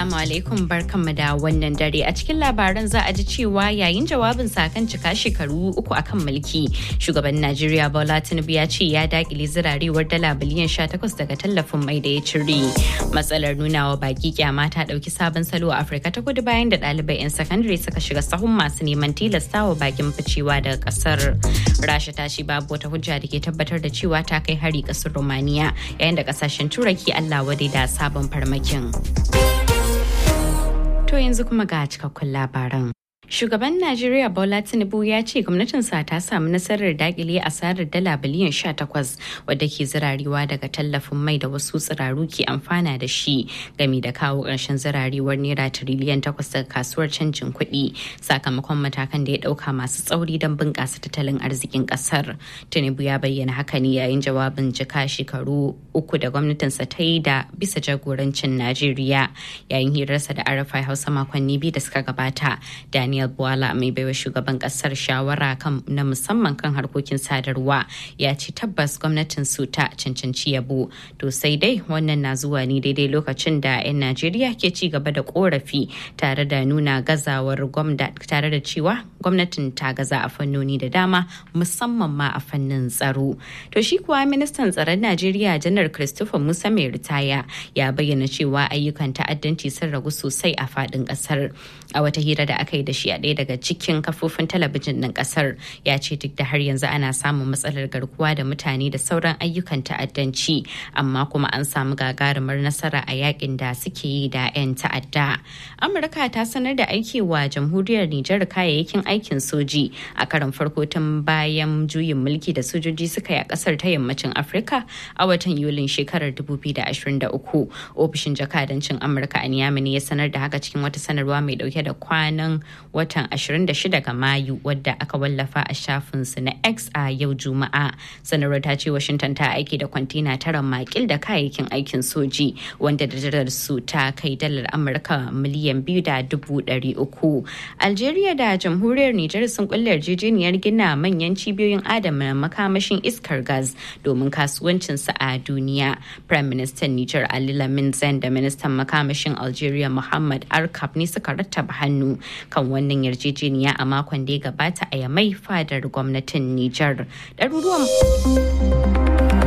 Assalamu alaikum barkanmu da wannan dare a cikin labaran za a ji cewa yayin jawabin kan cika shekaru uku akan mulki shugaban Najeriya Bola Tinubu ya ce ya dakile zirarewar dala biliyan 18 daga tallafin mai da ya cire. Matsalar nuna wa baki kyama ta dauki sabon salo a Afirka ta kudu bayan da ɗalibai 'yan sakandare suka shiga sahun masu neman tilasta wa bakin ficewa daga kasar. Rasha ta ce babu wata hujja da ke tabbatar da cewa ta kai hari kasar Romania yayin da kasashen Turaki Allah wadai da sabon farmakin. To yanzu kuma ga cikakkun labaran. Shugaban Najeriya Bola Tinubu ya ce gwamnatinsa ta samu nasarar dakile asarar dala biliyan 18 wadda ke zirarewa daga tallafin mai da wasu tsiraru ke amfana da shi game da kawo ƙarshen zirarewar naira tiriliyan 8 daga kasuwar canjin kuɗi sakamakon matakan da ya ɗauka masu tsauri don bunƙasa tattalin arzikin ƙasar. Tinubu ya bayyana haka ne yayin jawabin jika shekaru uku da gwamnatinsa ta yi da bisa jagorancin Najeriya yayin hirarsa da Arafai Hausa makonni biyu da suka gabata. Daniel Daniel Bwala mai baiwa shugaban kasar shawara kan na musamman kan harkokin sadarwa ya ce tabbas gwamnatin su ta cancanci yabo to sai dai wannan na zuwa ne daidai lokacin da 'yan Najeriya ke ci gaba da korafi tare da nuna gazawar gwamnati tare da cewa gwamnatin ta gaza a fannoni da dama musamman ma a fannin tsaro to shi kuwa ministan tsaron Najeriya janar Christopher Musa mai ritaya ya bayyana cewa ayyukan ta'addanci sun ragu sosai a faɗin ƙasar a wata hira da aka yi da shi a ɗaya daga cikin kafofin talabijin ɗin ƙasar ya ce duk da har yanzu ana samun matsalar garkuwa da mutane da sauran ayyukan ta'addanci amma kuma an samu gagarumar nasara a yakin da suke yi da 'yan ta'adda amurka ta sanar da aikewa jamhuriyar nijar kayayyakin aikin soji a karon farko tun bayan juyin mulki da sojoji suka yi a ƙasar ta yammacin afirka a watan yulin shekarar 2023 ofishin jakadancin amurka a niyami ya sanar da haka cikin wata sanarwa mai dauke da kwanan watan 26 ga Mayu wadda aka wallafa a shafinsu na X a yau Juma'a. Sanarwar ta ce Washington ta aiki da kwantina tara makil da kayayyakin aikin soji wanda da su ta kai dalar Amurka miliyan biyu da dubu ɗari uku. Algeria da jamhuriyar Nijar sun kulle yarjejeniyar gina manyan cibiyoyin adana makamashin iskar gas domin kasuwancinsu a duniya. Prime Minister Nijar Ali Lamin Zen da Ministan makamashin Algeria Muhammad Arkab ne suka rattaba hannu kan wannan yarjejeniya a makon da ya gabata a yamai fadar gwamnatin Nijar. Ɗaruruwan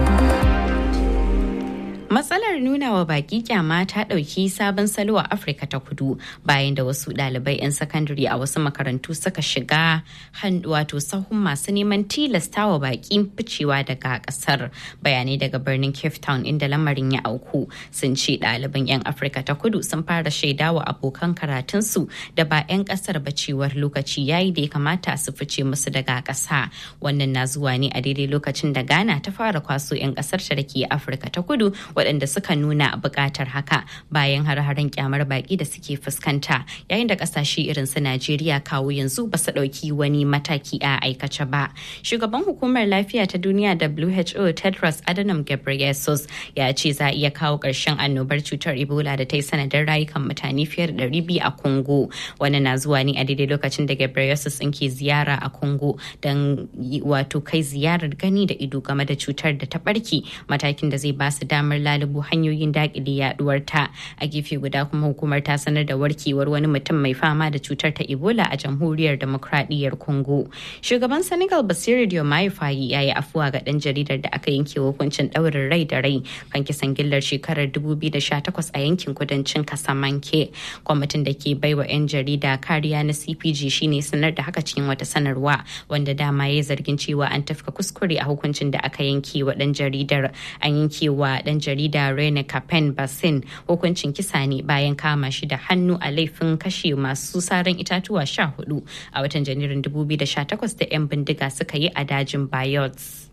Matsalar nuna wa baki kyama ta ɗauki sabon salo a Afirka ta kudu bayan da wasu ɗalibai 'yan sakandare a wasu makarantu suka shiga wato sahun masu neman tilasta wa baki ficewa daga ƙasar. Bayanai daga birnin Cape Town inda lamarin ya auku sun ce ɗaliban 'yan Afirka ta kudu sun fara shaidawa abokan karatunsu da ba 'yan ƙasar ba cewar lokaci yayi da ya kamata su fice musu daga ƙasa. Wannan na zuwa ne a daidai lokacin da Ghana ta fara kwaso 'yan ƙasar ta da ke Afirka ta kudu waɗanda suka nuna buƙatar haka bayan har-haren kyamar baƙi da suke fuskanta yayin da ƙasashe irin su Najeriya kawo yanzu ba su ɗauki wani mataki a aikace ba. Shugaban hukumar lafiya ta duniya WHO Tedros Adhanom Ghebreyesus ya ce za a iya kawo ƙarshen annobar cutar Ebola da ta yi sanadin rayukan mutane fiye da ɗari biyu a Congo. Wani na zuwa ne a daidai lokacin da Ghebreyesus ɗin ke ziyara a Congo don wato kai ziyarar gani da ido game da cutar da ta ɓarke matakin da zai ba su damar lalubo hanyoyin dakile yaduwar ta a gefe guda kuma hukumar ta sanar da warkewar wani mutum mai fama da cutar ta ebola a jamhuriyar demokradiyyar congo shugaban senegal basiru diomaye fayi ya yi afuwa ga dan jaridar da aka yanke hukuncin daurin rai da rai kan kisan gillar shekarar 2018 a yankin kudancin kasamanke kwamitin da ke baiwa 'yan jarida kariya na cpg shine sanar da haka cikin wata sanarwa wanda dama ya zargin cewa an tafka kuskure a hukuncin da aka yanke wa dan jaridar an yanke wa dan jarida Rene Capen Bassin hukuncin kisa ne bayan kama shi da hannu a laifin kashe masu saran itatuwa sha hudu a watan janairun 2018 da 'yan bindiga suka yi a dajin Bayelsa.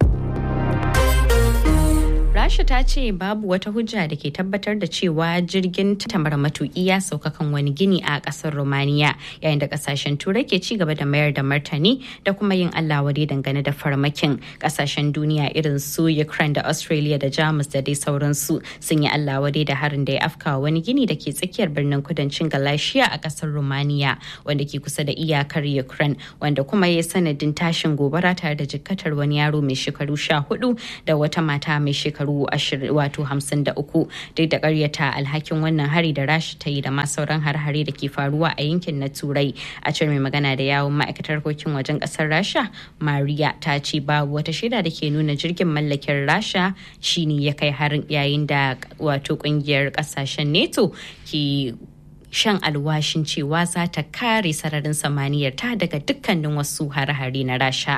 Rasha ta ce babu wata hujja da ke tabbatar da cewa jirgin tamar matuƙi ya sauka kan wani gini a ƙasar Romania yayin da ƙasashen Turai ke ci gaba da mayar da martani da kuma yin Allah wade dangane da farmakin ƙasashen duniya irin su Ukraine da Australia da Jamus da dai sauransu sun yi Allah wade da harin da ya afka wani gini da ke tsakiyar birnin kudancin Galatia a ƙasar Romania wanda ke kusa da iyakar Ukraine wanda kuma ya sanadin tashin gobara tare da jikkatar wani yaro mai shekaru sha hudu da wata mata mai shekaru su wato hamsin da uku duk da karyata alhakin wannan hari da rasha ta yi da ma sauran har-hare da ke faruwa a yankin na turai a cewar mai magana da yawon ma'aikatar harkokin wajen kasar rasha maria ta ce babu wata shaida da ke nuna jirgin mallakin rasha shine ya kai harin yayin da wato kungiyar kasashen neto ke shan alwashin cewa za ta kare sararin samaniyar ta daga dukkanin wasu hare-hare na rasha.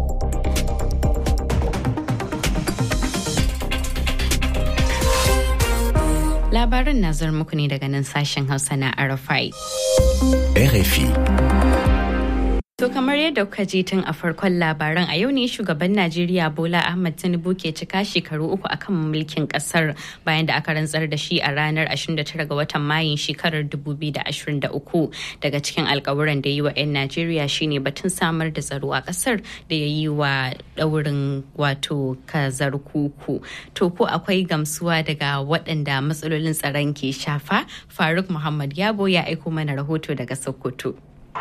Labarin na muku ne daga nan sashen Hausa na RFI. RFI. To kamar yadda kuka ji tun a farkon labaran a yau ne shugaban Najeriya Bola Ahmed Tinubu ke cika shekaru uku akan mulkin kasar bayan da aka rantsar da shi a ranar 29 ga watan Mayun shekarar 2023 daga cikin alkawuran da yi wa 'yan Najeriya shine batun samar da tsaro a kasar da ya yi wa daurin wato kazar kuku. To ko akwai gamsuwa daga waɗanda matsalolin tsaron ke shafa? Faruk Muhammad Yabo ya aiko mana rahoto daga Sokoto.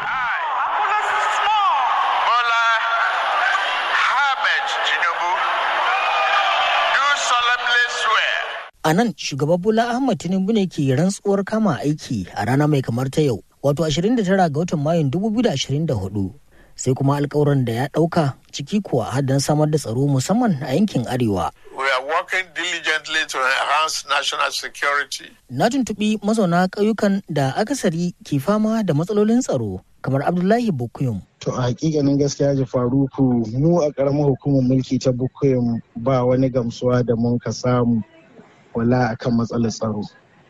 A nan shugaba Bola Ahmad Tinubu ne ke rantsuwar kama aiki a rana mai kamar ta yau, wato 29 ga watan Mayun 2024. Sai kuma alkawuran da ya ɗauka ciki kuwa haddan samar da tsaro musamman a yankin Arewa. We are working diligently to enhance national security. Na tuntuɓi mazauna ƙauyukan da akasari ke fama da matsalolin tsaro kamar Abdullahi Bukuyum. To a hakikanin gaskiya ji faruku mu a ƙaramar hukumar mulki ta Bukuyum ba wani gamsuwa da mun ka samu wala akan matsalar tsaro.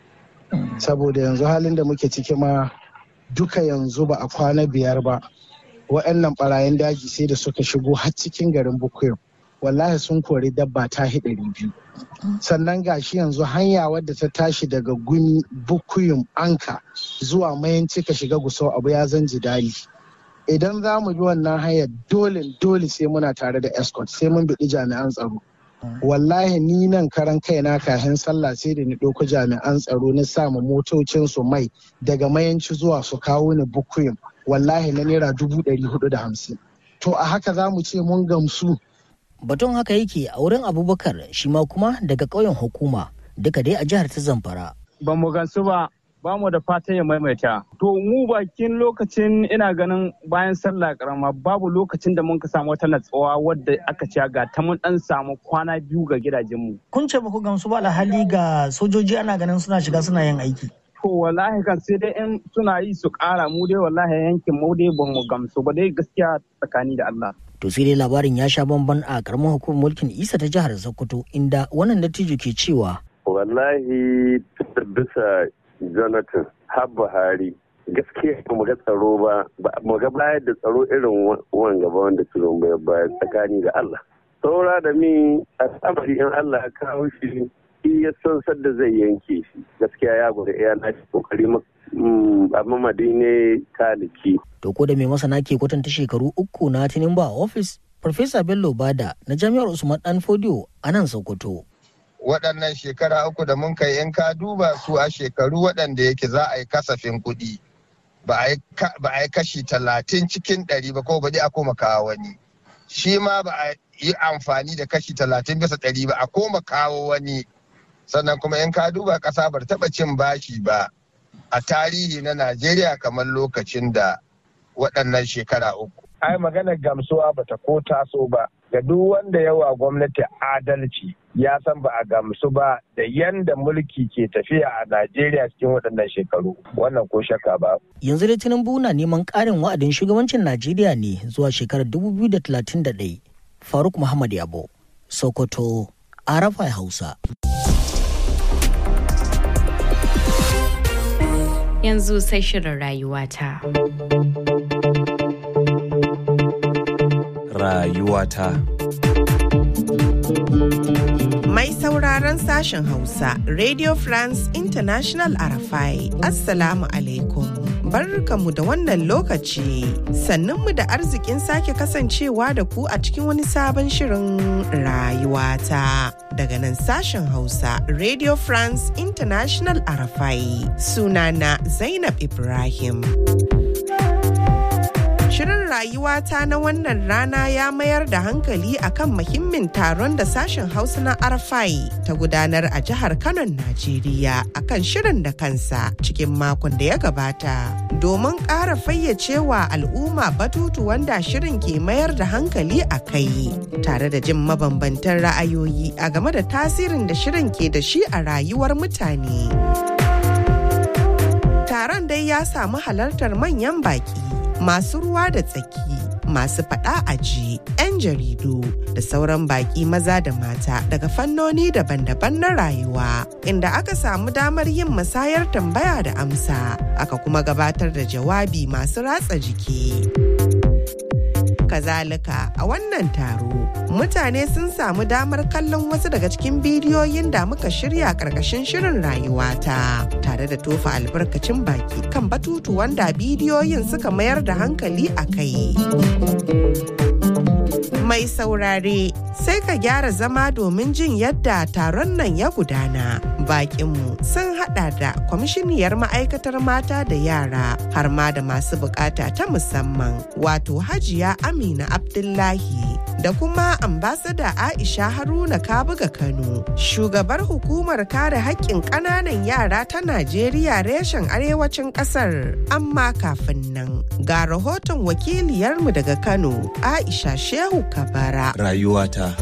Saboda yanzu halin da muke ciki ma duka yanzu ba a kwana biyar ba. Wa'annan barayin daji sai da suka shigo har cikin garin Bukuyum. Wallahi sun kori dabba ta ɗari biyu. Sannan gashi yanzu hanya wadda ta tashi daga guni Bukuyum Anka zuwa mayanci ka shiga gusau abu ya zan jidali. Idan za mu bi wannan hanyar dole dole sai muna tare da escort sai mun biɗi jami'an tsaro. wallahi ni nan karan kaina kafin sallah sai da ni ɗauko jami'an tsaro na samu motocin su mai daga mayanci zuwa su kawo ni bukuyim wallahi na naira dubu ɗari hudu da hamsin to a haka za mu ce mun gamsu Batun haka yake a wurin Abubakar shi ma kuma daga ƙauyen hukuma duka dai a jihar ta Zamfara. Ba mu gansu ba ba mu da fatan ya maimaita. To mu bakin lokacin ina ganin bayan sallah karama babu lokacin da mun ka samu wata natsuwa wadda aka ce ga ta mun dan samu kwana biyu ga gidajenmu. Kun ce ba ku gamsu ba alhali ga sojoji ana ganin suna shiga suna yin aiki. To wallahi kan sai dai in suna yi su kara mu dai wallahi yankin mu dai ba mu gamsu ba dai gaskiya tsakani da Allah. To sai dai labarin ya sha bamban a karamar hukumar mulkin Isa ta jihar Sokoto inda wannan dattijo ke cewa. Wallahi bisa Jonathan har Buhari gaskiya ba mu ga tsaro ba mu ga bayar da tsaro irin wan gaba wanda turon bai bayar tsakani da Allah. Saura da mi a tsamari in Allah ya kawo shi ya san sadda zai yanke shi gaskiya ya gwada iya na kokari a mamadi ne taliki. To ko da mai masana ke kwatanta shekaru uku na Tinubu a ofis Farfesa Bello Bada na Jami'ar Usman Dan Fodio a nan Sokoto. waɗannan shekara uku da mun kai in ka duba su a shekaru waɗanda yake za a yi kasafin kuɗi ba a yi kashi talatin cikin ɗari ba ko baɗi a koma kawo wani shi ma ba a yi amfani da kashi talatin bisa ɗari ba a koma kawo wani sannan kuma in ka duba ƙasa bar taɓa cin bashi ba a tarihi na najeriya kamar lokacin da waɗannan shekara uku ai maganar gamsuwa bata ko taso ba ga duk wanda yawa gwamnati adalci ya san ba a gamsu ba da yanda mulki ke tafiya a Najeriya cikin waɗannan shekaru wannan ko shakka ba. Yanzu dai Tinubu na neman ƙarin wa'adin shugabancin Najeriya ne zuwa shekarar 2031. Faruk Muhammad Yabo, Sokoto, Arafai Hausa. Yanzu sai shirin rayuwata. Rayuwata. Mai sauraron sashen Hausa, Radio France International Arafai, Assalamu alaikum. Barkamu da wannan lokaci, sannunmu da arzikin sake kasancewa da ku a cikin wani sabon shirin rayuwata. Daga nan sashen Hausa, Radio France International Arafai, sunana Zainab Ibrahim. Shirin rayuwata na wannan rana ya mayar da hankali akan muhimmin taron da sashen Hausa na Arfai ta gudanar a jihar Kano, Najeriya akan shirin da kansa cikin makon da ya gabata. Domin ƙara fayyacewa al'umma batutu wanda shirin ke mayar da hankali a kai tare da jin mabambantan ra'ayoyi a game da tasirin da shirin ke da shi a rayuwar mutane. Taron dai ya samu halartar manyan baki masu ruwa da tsaki masu faɗa aji 'yan jaridu da sauran baki maza da mata daga fannoni daban-daban na rayuwa inda aka samu damar yin musayar tambaya da amsa aka kuma gabatar da jawabi masu ratsa jiki. kazalika a wannan taro mutane sun samu damar kallon wasu daga cikin bidiyoyin da muka shirya karkashin shirin rayuwata tare da tofa albarkacin baki kan batutu wanda bidiyoyin suka mayar da hankali a kai mai saurare sai ka gyara zama domin jin yadda taron nan ya gudana bakinmu sun hada da kwamishiniyar ma'aikatar mata da yara har ma da masu bukata ta musamman wato hajiya amina abdullahi da kuma ambasada aisha haruna kabuga kano shugabar hukumar kare haƙƙin ƙananan yara ta najeriya reshen arewacin ƙasar amma kafin nan ga rahoton wakiliyarmu daga kano aisha shehu kabara Rayuwata.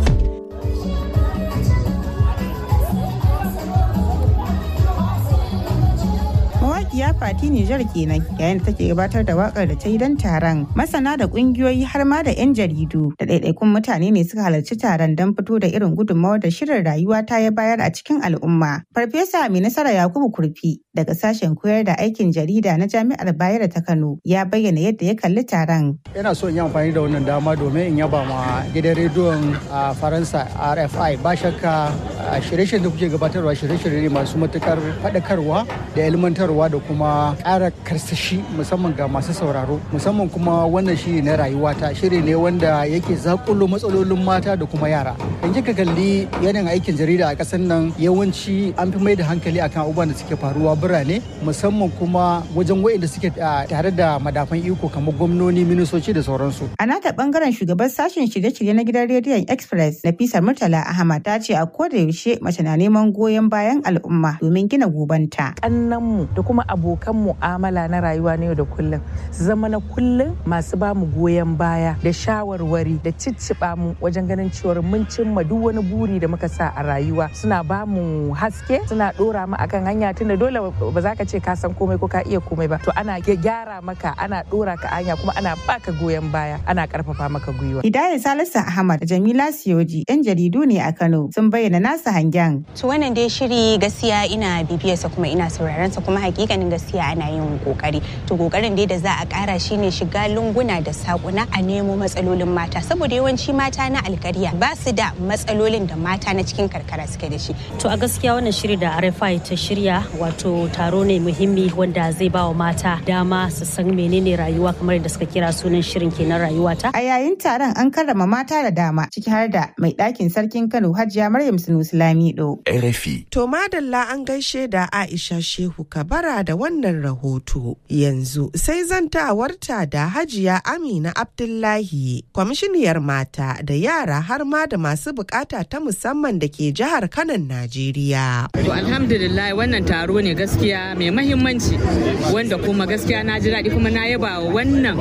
mawaƙiya fati Nijar kenan yayin da take gabatar da wakar da ta yi don taron masana da ƙungiyoyi har ma da 'yan jaridu da ɗaiɗaikun mutane ne suka halarci taron don fito da irin gudunmawar da shirin rayuwa ta ya bayar a cikin al'umma farfesa mai nasara yakubu kurfi daga sashen koyar da aikin jarida na jami'ar bayero ta kano ya bayyana yadda ya kalli taron ina so in yi amfani da wannan dama domin in yaba ma gidan rediyon a faransa rfi ba shakka shirye-shiryen da kuke gabatarwa shirye-shirye ne masu matukar faɗakarwa da ilmantarwa da kuma ƙara karsashi musamman ga masu sauraro musamman kuma wannan shiri na rayuwata shiri ne wanda yake zakulo matsalolin mata da kuma yara in kika kalli yanayin aikin jarida a ƙasar nan yawanci an fi mai da hankali akan abubuwan da suke faruwa birane musamman kuma wajen wa'inda suke tare da madafan iko kamar gwamnoni ministoci da sauransu a nata bangaren shugaban sashen shirye-shirye na gidan rediyon express nafisa murtala ahmad ta ce a koda yaushe mace na neman goyon bayan al'umma domin gina gobanta kannanmu da kuma abokan mu'amala na rayuwa na yau da kullum su zama na kullum masu ba mu goyon baya da shawarwari da cicciɓa mu wajen ganin cewar mun cimma duk wani buri da muka sa a rayuwa suna ba mu haske suna ɗora mu akan hanya tunda dole ba za ka ce ka san komai ko ka iya komai ba to ana gyara maka ana ɗora ka hanya kuma ana baka goyon baya ana ƙarfafa maka gwiwa. Hidayat Salisu Ahmad da Jamila Siyoji 'yan jaridu ne a Kano sun bayyana nasa hangen. To wannan dai shiri gaskiya ina bibiyarsa kuma ina sauraron sa kuma hakikanin gaskiya ana yin kokari to kokarin dai da za a kara shine shiga lunguna da sakuna a nemo matsalolin mata saboda yawanci mata na alkarya ba su da matsalolin da mata na cikin karkara suke da shi to a gaskiya wannan shiri da RFI ta shirya wato taro ne muhimmi wanda zai ba wa mata dama su san menene rayuwa kamar da suka kira sunan shirin kenan rayuwa ta a yayin taron an karrama mata da dama ciki har da mai ɗakin sarkin Kano Hajiya Maryam Sunusi Lamido RFI to madalla an gaishe da Aisha Shehu Kabara da wannan rahoto. Yanzu sai zantawarta da Hajiya Amina Abdullahi, kwamishiniyar mata da yara har ma da masu bukata ta musamman da ke jihar Kanan Najeriya. To alhamdulillah wannan taro ne gaskiya mai mahimmanci wanda kuma gaskiya na ji daɗi kuma na yaba wa wannan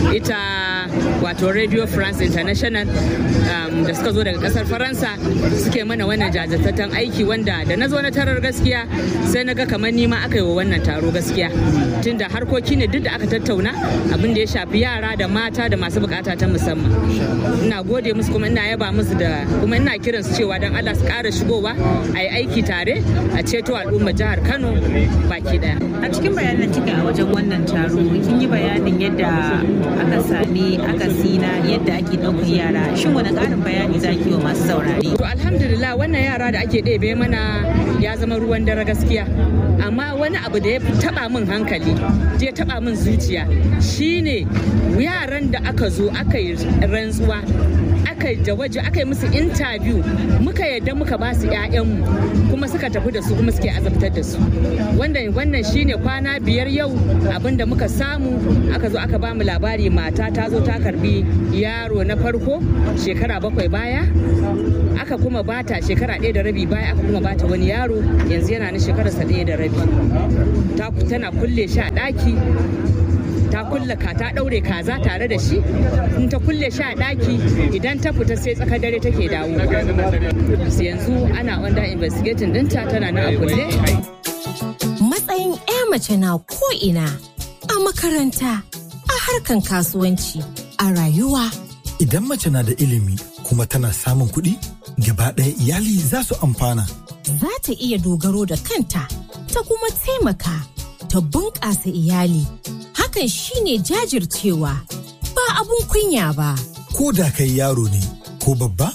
ita wato Radio France International um, da suka zo daga kasar Faransa suke mana wannan jajirtattun aiki wanda da na zo na tarar gaskiya sai na ga kamar nima aka yi wa wannan taro gaskiya tunda harkoki ne duk da aka tattauna abin da ya shafi yara da mata da masu bukata ta musamman ina gode musu kuma ina yaba musu da kuma ina kiran su cewa dan Allah su ƙara shigowa a yi aiki tare a ceto al'ummar jihar Kano baki daya a cikin bayanan kika a wajen wannan taro kin yi bayanin yadda aka sami akasi na yadda ake ɗaukar yara shin wani ƙarin bayani zaki wa masu saurare to alhamdulillah wannan yara da ake ɗebe mana ya zama ruwan dare gaskiya amma wani abu da ya taba min hankali ya taba min zuciya shine yaran da aka zo aka yi rantsuwa aka yi waje aka yi musu interview muka yadda muka ba su 'ya'yanmu kuma suka tafi da su kuma suke azabtar da su wannan wannan shine kwana biyar yau abinda muka samu aka zo aka ba mu labari mata ta zo ta karbi yaro na farko shekara bakwai baya aka kuma bata shekara ɗaya da rabi baya aka kuma bata wani yaro yanzu yana na shekararsa ɗaya da rabi tana kulle shi a ɗaki ta kulle ka ta daure kaza tare da shi in ta kulle shi a daki idan ta fita sai tsakar dare take dawo yanzu ana under investigating dinta tana nan a kulle matsayin 'ya mace na ko ina a makaranta a harkan kasuwanci a rayuwa idan mace na da ilimi kuma tana samun kuɗi gaba ɗaya iyali za su amfana za ta iya dogaro da kanta ta kuma taimaka ta bunƙasa iyali hakan shine jajircewa ba abun kunya ba. Ko da kai yaro ne ko babba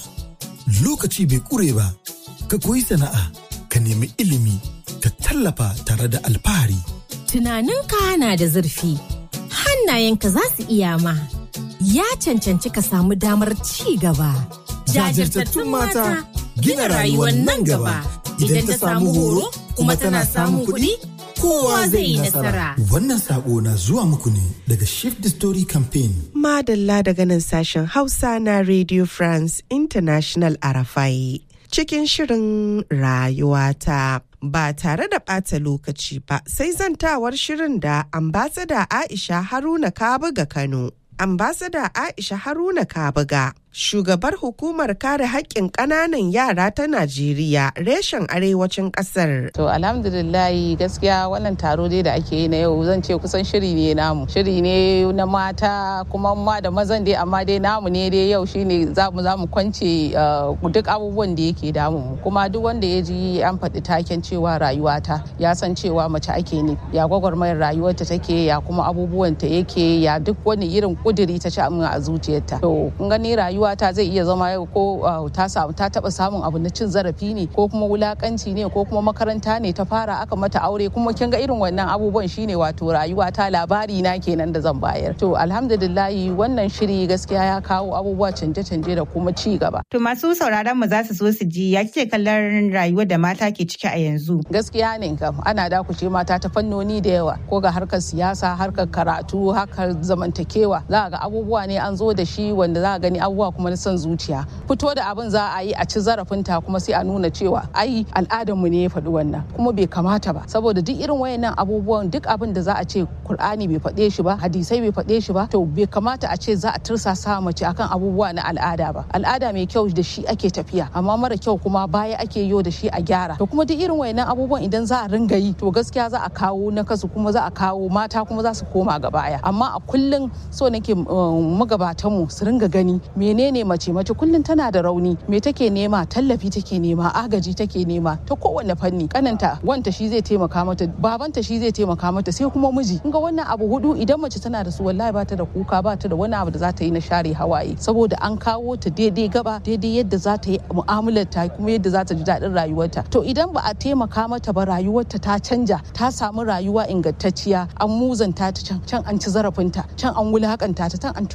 lokaci bai ƙure ba ka koyi sana'a ka nemi ilimi ka tallafa tare da alfahari. Tunaninka na da zurfi hannayenka za su iya ma ya cancanci ka samu damar ci gaba. Jajirtattun mata gina rayuwar nan gaba idan ta samu horo kuma tana samun kuɗi. kowa zai yi nasara. Wannan sako na zuwa muku ne daga Shift the Story Campaign. Madalla daga nan sashen Hausa na Radio France International Arafai. Cikin shirin rayuwata. Ba tare da ɓata lokaci ba sai zantawar shirin da ambasada Aisha Haruna Kabuga Kano. Ambasada Aisha Haruna Kabuga shugabar hukumar kare haƙƙin ƙananan yara ta Najeriya reshen arewacin ƙasar. To alhamdulillahi gaskiya wannan taro dai da ake yi na yau zan ce kusan shiri ne namu. Shiri ne na mata kuma ma da mazan dai amma dai namu ne dai yau shine za mu za mu kwance duk abubuwan da yake damu mu. Kuma duk wanda ya ji an faɗi taken cewa rayuwata ya san cewa mace ake ne ya gwagwarmayar rayuwarta take ya kuma abubuwan ta yake ya duk wani irin kuduri ta ci a zuciyarta. To kun gani rayuwa rayuwata zai iya zama yau ko ta samu ta taba samun abu na cin zarafi ne ko kuma wulakanci ne ko kuma makaranta ne ta fara aka mata aure kuma kin ga irin wannan abubuwan shine wato rayuwata labari na kenan da zan bayar to alhamdulillahi wannan shiri gaskiya ya kawo abubuwa canje-canje da kuma ci gaba to masu sauraron mu za su so su ji ya kike kallon rayuwar da mata ke ciki a yanzu gaskiya ne kam ana dakuce mata ta fannoni da yawa ko ga harkar siyasa harkar karatu harkar zamantakewa za ga abubuwa ne an zo da shi wanda za gani abubuwa kuma na son zuciya fito da abin za a yi a ci zarafinta kuma sai a nuna cewa ai al'adarmu ne ya faɗi wannan kuma bai kamata ba saboda duk irin wayannan abubuwan duk abin da za a ce Kur'ani bai faɗe shi ba hadisai bai faɗe shi ba to bai kamata a ce za a tursasa mace akan abubuwa na al'ada ba al'ada mai kyau da shi ake tafiya amma mara kyau kuma baya ake yo da shi a gyara to kuma duk irin wayannan abubuwan idan za a ringa yi to gaskiya za a kawo na kasu kuma za a kawo mata kuma za su koma ga baya amma a kullum so nake magabatanmu su ringa gani menene mace mace kullum tana da rauni me take nema tallafi take nema agaji take nema ta kowane fanni kananta wanta shi zai taimaka mata babanta shi zai taimaka mata sai kuma miji ga wannan abu hudu idan mace tana da su wallahi ba ta da kuka ba ta da wani abu da za ta yi na share hawaye saboda an kawo ta daidai gaba daidai yadda za ta yi mu'amalar ta kuma yadda za ta ji daɗin rayuwarta to idan ba a taimaka mata ba rayuwarta ta canja ta samu rayuwa ingantacciya an muzanta ta can can an ci zarafinta can an wulakanta ta can an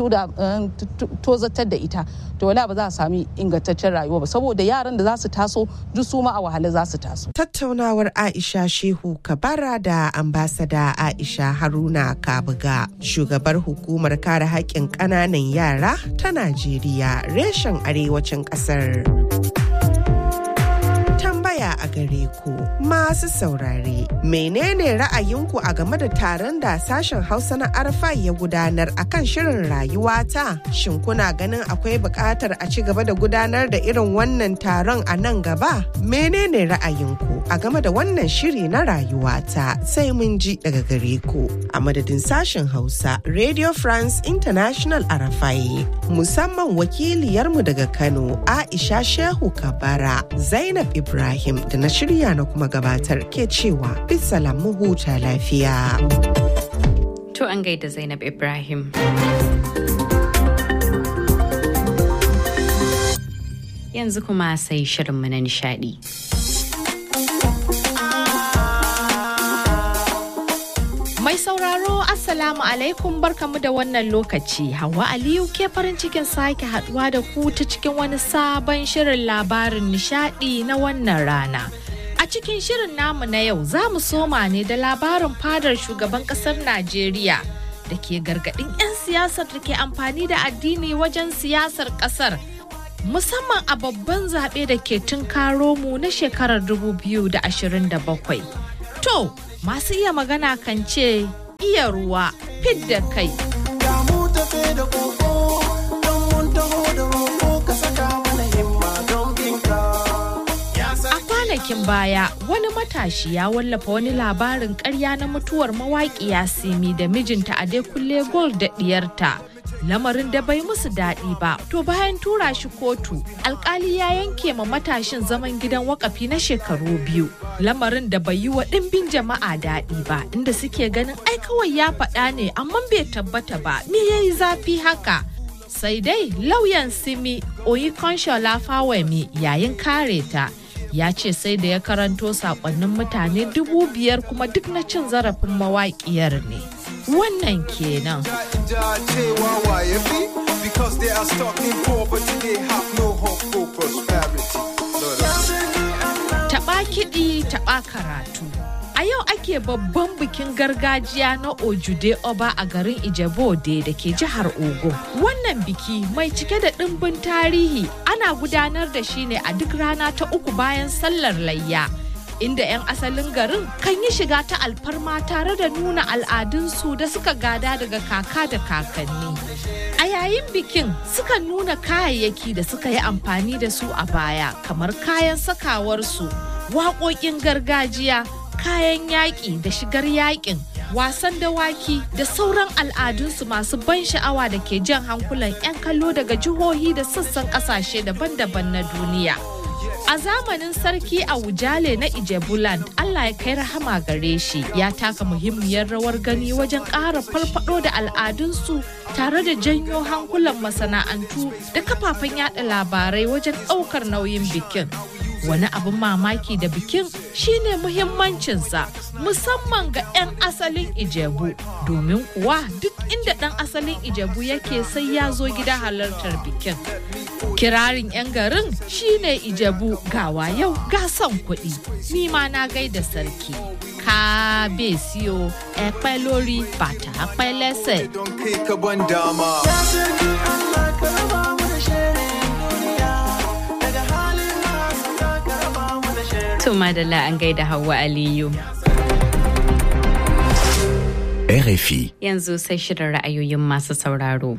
tozatar da ita to wala ba za a sami ingantaccen rayuwa ba saboda yaran da za su taso duk su ma a wahala za su taso. Tattaunawar Aisha Shehu Kabara da ambasada Aisha Haruna Kabuga shugabar hukumar kare haƙƙin ƙananan yara ta Najeriya reshen arewacin ƙasar. tambaya a gare ku masu saurare menene ra'ayinku a game da taron da sashen hausa na arfa ya gudanar akan shirin rayuwata shin kuna ganin akwai buƙatar a ci gaba da gudanar da irin wannan taron a nan gaba menene ra'ayinku a game da wannan shiri na rayuwata sai mun ji daga gare ku a madadin sashen hausa radio france international arafai musamman wakiliyarmu daga kano aisha shehu kabara zainab ibrahim Ibrahim da na shirya na kuma gabatar ke cewa bisalam mu huta lafiya. To an gaida Zainab Ibrahim. Yanzu kuma sai shirinmu na nishadi. Mai sauraro Assalamu alaikum barkamu da wannan lokaci. Hawa Aliyu ke farin cikin sake haduwa da ku ta cikin wani sabon shirin labarin nishadi na wannan rana. A cikin shirin namu na yau za mu soma ne da labarin fadar shugaban kasar Najeriya da ke gargadin 'yan siyasar da ke amfani da addini wajen siyasar kasar. Musamman a babban zaɓe da ke tunkaro mu na shekarar 2027. To, masu iya magana kan ce iya ruwa fidda kai. A kwanakin baya wani matashi ya wallafa wani labarin karya na mutuwar mawaƙiya Simi da mijinta a kulle Gold da ɗiyarta. lamarin da bai musu daɗi ba to bayan tura shi kotu alkali ya yanke ma matashin zaman gidan wakafi na shekaru biyu lamarin da bai yi wa ɗimbin jama'a daɗi ba inda suke ganin ai kawai ya faɗa ne amma bai tabbata ba me yayi zafi haka sai dai lauyan simi oyikonshola fawemi yayin kare ta ya ce sai da ya karanto sakonnin mutane dubu biyar kuma duk na cin zarafin mawaƙiyar ne wannan kenan taɓa kiɗi taɓa karatu a yau ake babban bikin gargajiya na ojude oba a garin ijebode da ke jihar ogun wannan biki mai cike da ɗimbin tarihi ana gudanar da shi ne a duk rana ta uku bayan sallar layya inda 'yan asalin garin kan yi shiga ta alfarma tare da nuna al'adunsu da suka gada daga kaka da kakanni a yayin bikin suka nuna kayayyaki da suka yi amfani da su a baya kamar kayan sakawarsu waƙoƙin gargajiya kayan yaƙi da shigar yaƙin wasan dawaki da sauran al'adunsu masu ban sha'awa da ke jan hankulan 'yan kallo daga jihohi da sassan ƙasashe daban-daban na duniya. A zamanin sarki a Wujale na Ijebuland, Allah ya kai rahama gare shi ya taka muhimmiyar rawar gani wajen ƙara farfado da al'adunsu tare da janyo hankulan masana'antu da kafafen yada labarai wajen ɗaukar nauyin bikin. Wani abin mamaki da bikin shine muhimmancinsa musamman ga 'yan asalin Ijebu domin kuwa duk inda ɗan asalin Ijebu yake sai ya zo gida halartar bikin. Kirarin 'yan garin shine Ijebu gawa yau ga son kuɗi. Ni ma na gaida sarki. Kábíyèsí o, ẹ pẹ́ lórí bàtà pẹ́ lẹ́sẹ̀. To madalla an gaida Hauwa Aliyu. RFI. Yanzu sai shirin ra'ayoyin masu sauraro.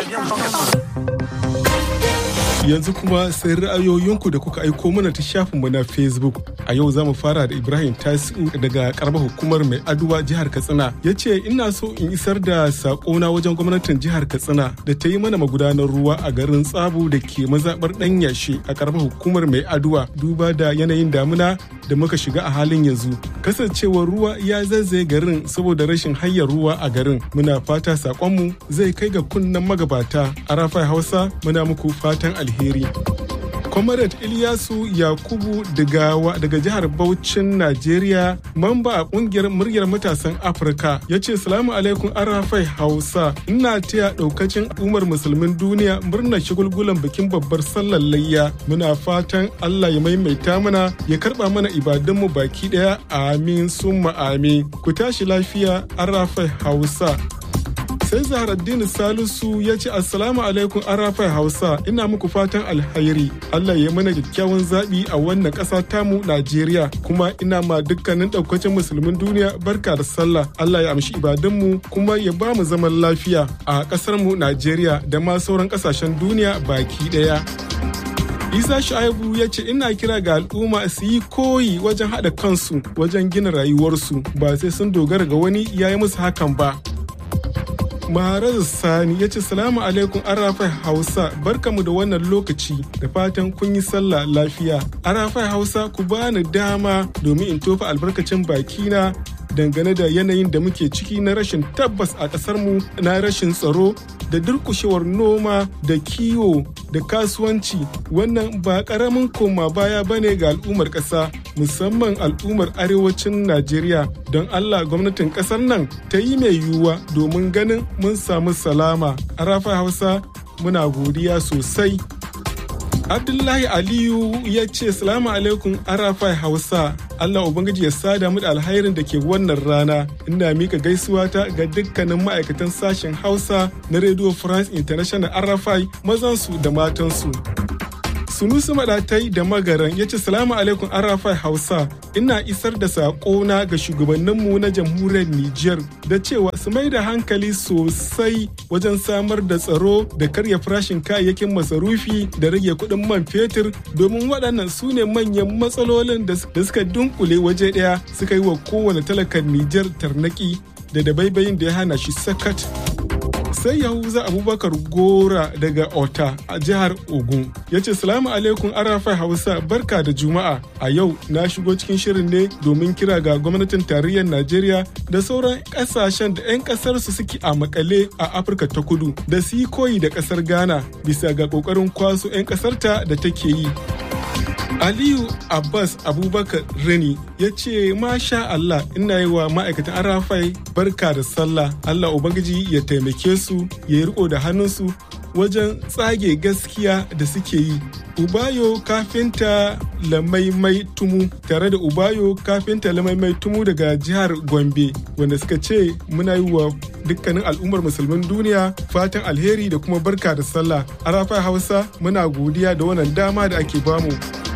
Yanzu kuma sai ra'ayoyinku da kuka aiko mana ta shafinmu na Facebook. A yau za mu fara da Ibrahim Tasiu daga karamar hukumar mai aduwa jihar Katsina. Ya ce ina so in isar da sakona wajen gwamnatin jihar Katsina da ta yi mana magudanar ruwa a garin Tsabu da ke mazaɓar ɗan yashi a karamar hukumar mai aduwa duba da yanayin damuna da muka shiga a halin yanzu. Kasancewar ruwa ya zazzaye garin saboda rashin hanyar ruwa a garin. Muna fata sakonmu zai kai ga kunnen magabata. A Rafai Hausa muna muku fatan alheri. Comrade Ilyasu Yakubu Digawa daga jihar Bauchin Najeriya, mamba a kungiyar muryar matasan Afirka, ya ce salamu alaikum arafai Hausa, ina taya daukacin umar musulmin duniya murnar shigulgulan bikin babbar sallar layya. Muna fatan Allah ya maimaita mana ya karba mana ibadunmu baki daya amin summa amin. Ku tashi lafiya arafai Hausa. sai zaharaddini salisu ya ce assalamu alaikum arafai hausa ina muku fatan alhairi allah ya mana kyakkyawan zaɓi a wannan ƙasa tamu najeriya kuma ina ma dukkanin ɗaukacin musulmin duniya barka da sallah allah ya amshi ibadunmu kuma ya ba mu zaman lafiya a ƙasarmu najeriya da ma sauran ƙasashen duniya baki ɗaya isa shaibu ya ce ina kira ga al'umma su yi koyi wajen haɗa kansu wajen gina rayuwarsu ba sai sun dogara ga wani ya yi musu hakan ba Maharazu Sani ya ce salamu alaikum arafai Hausa barkamu da wannan lokaci da fatan kun yi sallah lafiya. Arafai Hausa ku bani dama domin in tofa albarkacin bakina dangane da yanayin da muke ciki na rashin tabbas a ƙasarmu na rashin tsaro da durkushewar noma da kiwo da kasuwanci wannan ba ƙaramin koma baya bane ga al'ummar ƙasa musamman al'ummar arewacin najeriya don allah gwamnatin ƙasar nan ta yi mai yiwuwa domin ganin mun samu salama a rafa hausa muna godiya sosai Abdullahi Aliyu ya ce salamu alaikum Arafai Hausa Allah Ubangiji ya sada mu da alhairin da ke wannan rana ina mika gaisuwa ta ga dukkanin ma'aikatan sashen Hausa na Radio France International Arafai mazansu da matansu. Sunusu Maɗatai da Magaran ya ce salamu alaikum Arafai Hausa ina isar da saƙona ga shugabanninmu na jamhuriyar Nijar da cewa su mai da hankali sosai wajen samar da tsaro da karya farashin kayayyakin masarufi da rage kuɗin man fetur domin waɗannan su ne manyan matsalolin da suka dunkule waje ɗaya suka yi wa kowane talakan Nijar tarnaki da dabaibayin da ya hana shi sakat. sai yahuza abubakar gora daga ota a jihar ogun ya ce salamu alaikum arafai hausa barka da juma'a a yau na shigo cikin shirin ne domin kira ga gwamnatin tarayyar najeriya da sauran kasashen da 'yan kasar su suke a makale a afirka ta kudu da su yi koyi da kasar ghana bisa ga kokarin kwaso 'yan kasarta da take yi Aliyu Abbas Abubakar Reni ya ce masha Allah ina yi wa ma'aikatan Arafai barka da sallah Allah Ubangiji ya taimake su ya yi riko da hannunsu wajen tsage gaskiya da suke yi. Ubayo kafinta lamaimai tumu tare da Ubayo kafinta lamaimai tumu daga jihar Gombe wanda suka ce muna yi wa dukkanin al'ummar musulmin duniya fatan alheri da kuma barka da sallah. Arafai Hausa muna godiya da wannan dama da ake bamu.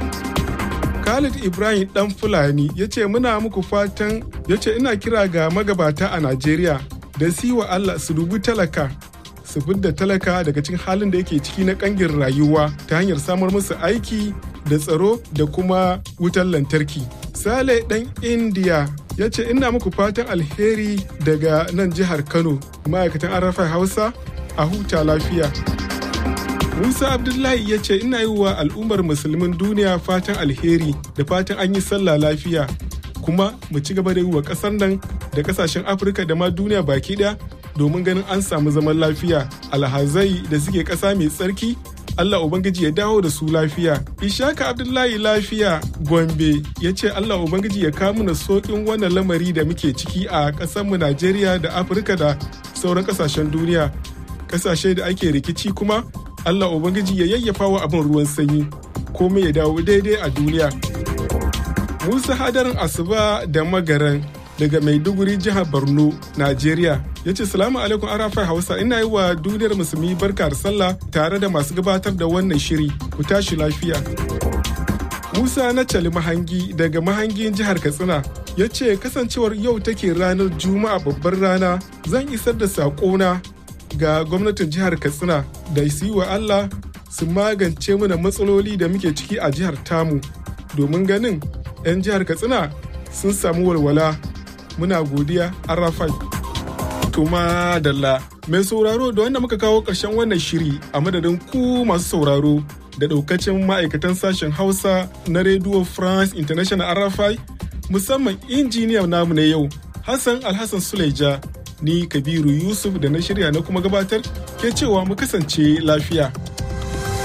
Khalid Ibrahim dan Fulani ya ce muna muku fatan ya ce ina kira ga magabata a Najeriya da su wa Allah su dubi talaka su fidda talaka daga cikin halin da yake ciki na kangin rayuwa ta hanyar samar musu aiki da tsaro da kuma wutar lantarki. Sale dan India ya ce ina muku fatan alheri daga nan jihar Kano ma'aikatan Arafai Hausa a huta lafiya. Musa Abdullahi ya ce ina yi wa al'ummar musulmin duniya fatan alheri da fatan an yi sallah lafiya kuma mu ci gaba da yi wa ƙasar nan da ƙasashen Afirka da ma duniya baki ɗaya domin ganin an samu zaman lafiya alhazai da suke ƙasa mai tsarki Allah Ubangiji ya dawo da su lafiya. Ishaka Abdullahi lafiya Gombe ya ce Allah Ubangiji ya kawo mana sokin wannan lamari da muke ciki a ƙasarmu Najeriya da Afirka da sauran ƙasashen duniya. Ƙasashe da ake rikici kuma Allah Ubangiji ya yayyafa wa abin ruwan sanyi komai ya dawo daidai a duniya. Musa hadarin asuba da magaran daga Maiduguri jihar Borno, Najeriya. Ya ce salamu alaikum arafai Hausa ina yi wa duniyar musulmi barka da sallah tare da masu gabatar da wannan shiri ku tashi lafiya. Musa na Cali Mahangi daga Mahangin jihar Katsina ya ce kasancewar yau take ranar Juma'a babbar rana zan isar da saƙona ga gwamnatin jihar katsina da su yi wa allah su magance mana matsaloli da muke ciki a jihar tamu domin ganin 'yan jihar katsina sun samu walwala muna godiya arafai tuma dalla mai sauraro da wanda muka kawo ƙarshen wannan shiri a madadin ku masu sauraro da ɗaukacin ma'aikatan sashen hausa na radio france international arafai musamman injiniyan namu na yau hassan alhassan suleja ni kabiru yusuf da na shirya na kuma gabatar ke cewa mu kasance lafiya